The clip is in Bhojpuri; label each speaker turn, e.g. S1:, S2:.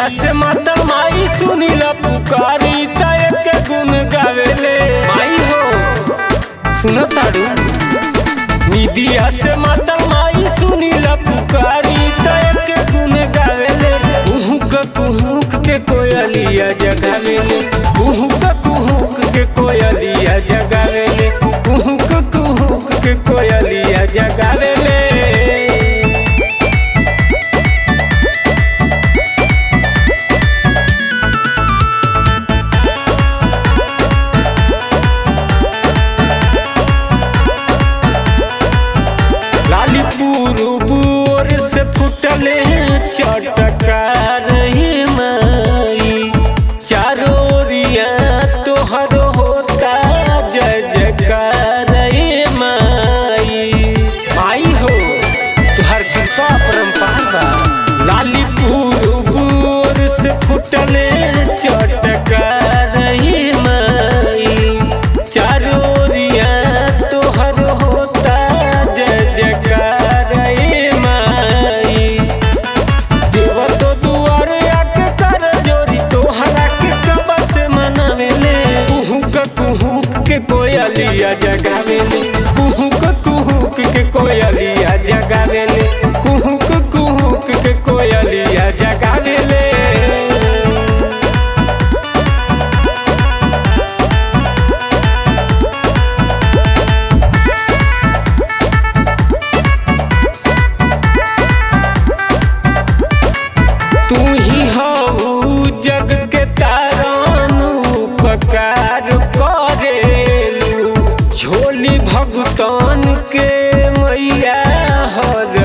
S1: निदिया से मातर माई सुनीला पुकारी त एक गुण गावेले माई हो सुनो ताड़ू निदिया से मातर माई सुनीला पुकारी त एक गुण गावेले कुहुक कुहुक के कोयलिया जगावेले कुहुक कुहुक के कोयलिया जगावेले कुहुक कुहुक के कोयलिया जगावेले लालीपुर बोर से फुटले चटका रही माई चारोरिया तोहर होता जय जयकार रे माई माई हो तुहर कृपा परम्पार बा लालीपुर बोर से फुटले चटका रही माई चारोरिया तोहर होता जय जयकार रे माई देव तो दुआरे आके कर जोरी तोहरा के कब से मनावेले कुहुक कुहुक के कोयलिया जगावेले कुहुक कुहुक के कोयलिया जगावेले कुहुक कुहुक के कोयलिया जगावेले तू ही हऊ जग के तारानु पकार करेलू झोली भगतान के मैया हर